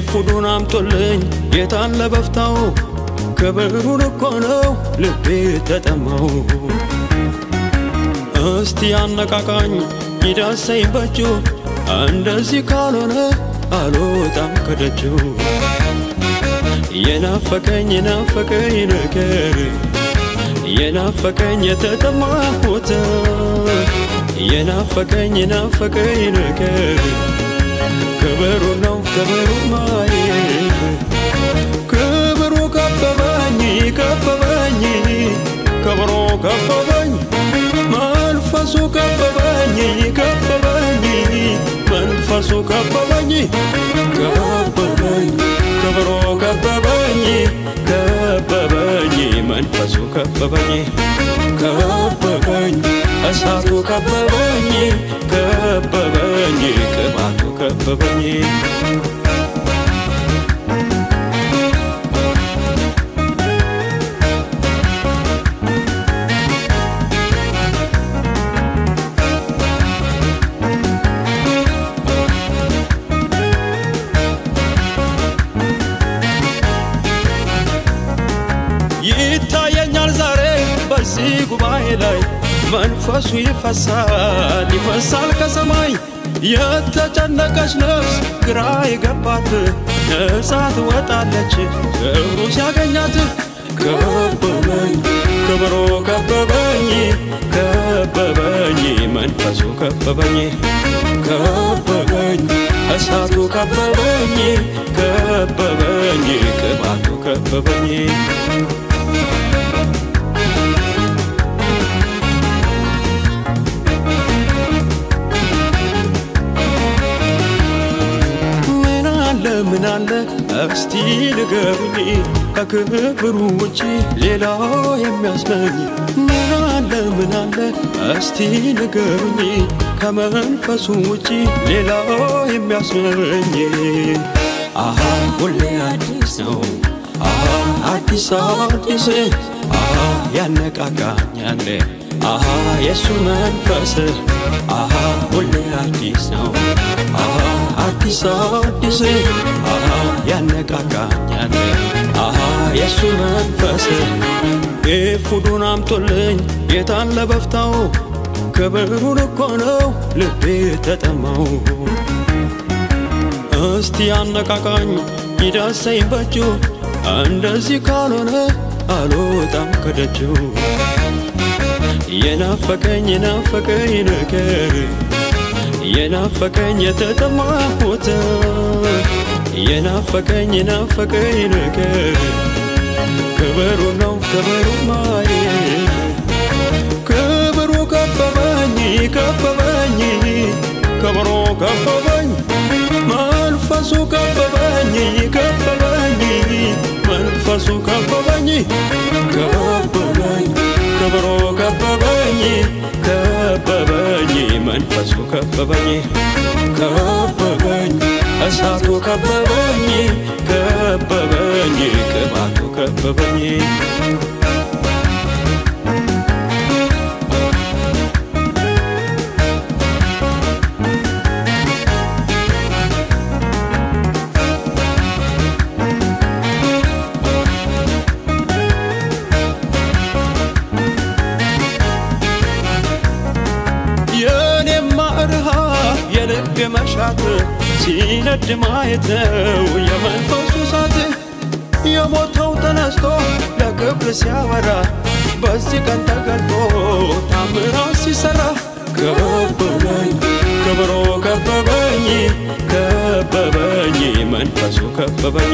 ኤፉዱን አምጦልኝ የታለ በፍታው ክብሩን እኮ ነው ልቤ ተጠማው። እስቲ አነቃቃኝ ይዳሰኝ በእጁ እንደዚህ ካልሆነ አልወጣም ከደጁ። የናፈቀኝ የናፈቀኝ ነገር የናፈቀኝ የተጠማሁት የናፈቀኝ የናፈቀኝ ነገር ክብሩ ነው ክብሩ ማየት ክብሩ ከበበኝ ከበበኝ ክብሩ ከበበኝ መንፈሱ ከበበኝ ከበበኝ መንፈሱ ከበበኝ ከበበኝ ክብሩ ከበበኝ ከበበኝ መንፈሱ ከበበኝ ከበበኝ እሳቱ ከበበኝ ከበበኝ ቅባቱ ከበበኝ ይታየኛል ዛሬ በዚህ ጉባኤ ላይ መንፈሱ ይፈሳል ይፈሳል ከሰማይ የተጨነቀች ነፍስ ግራ የገባት ነጻ ትወጣለች ክብሩ ሲያገኛት ከበበኝ ክብሩ ከበበኝ ከበበኝ መንፈሱ ከበበኝ ከበበኝ እሳቱ ከበበኝ ከበበኝ ቅባቱ ከበበኝ ምን አለ ምን አለ እስቲ ንገሩኝ ከክብሩ ውጪ ሌላ የሚያስመኝ ምን አለ ምን አለ እስቲ ንገሩኝ ከመንፈሱ ውጪ ሌላ የሚያስመኝ አሃ ሁሌ አዲስ ነው አሃ አዲስ አዲስ አሃ ያነቃቃኛል አሃ የሱ መንፈስ አሃ ሁሌ አዲስ ነው አሃ አዲስ አዲስ አሃ ያነቃቃኛል አሃ የሱ መንፈስ ኤፉዱን አምጦልኝ የታለ በፍታው ክብሩን እኮ ነው ልቤ ተጠማው። እስቲ አነቃቃኝ ይዳሰኝ በእጁ እንደዚህ ካልሆነ አልወጣም ከደጁ። የናፈቀኝ የናፈቀኝ ነገር የናፈቀኝ የተጠማሁት የናፈቀኝ የናፈቀኝ ነገር ክብሩ ነው ክብሩ ማየት ክብሩ ከበበኝ ከበበኝ ክብሩ ከበበኝ መንፈሱ ከበበኝ ከበበኝ መንፈሱ ከበበኝ ከበበኝ ክብሩ ከበበኝ ከበበኝ መንፈሱ ከበበኝ ከበበኝ እሳቱ ከበበኝ ከበበኝ ቅባቱ ከበበኝ የኔማ ረሃብ የልብ መሻት ሲነድ ማየት ነው የመንፈሱ እሳት የሞተው ተነስቶ ለክብር ሲያበራ በዚህ ቀን ተገልጦ ታምራት ሲሰራ ከበበኝ ክብሮ ከበበኝ ከበበኝ መንፈሱ ከበበኝ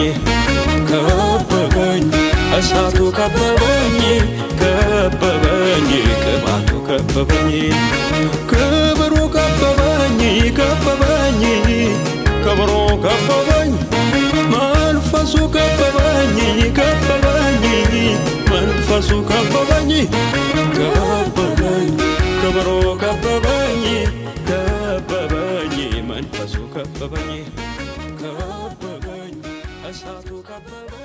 ከበበኝ እሳቱ ከበበኝ ከበበኝ ቅባቱ ከበበኝ ክብሩ ከበበኝ ከበበኝ ክብሩ ከበበኝ መንፈሱ ከበበኝ ከበበኝ መንፈሱ ከበበኝ ከበበኝ ክብሩ ከበበኝ ከበበኝ መንፈሱ ከበበኝ ከበበኝ እሳቱ ከበበኝ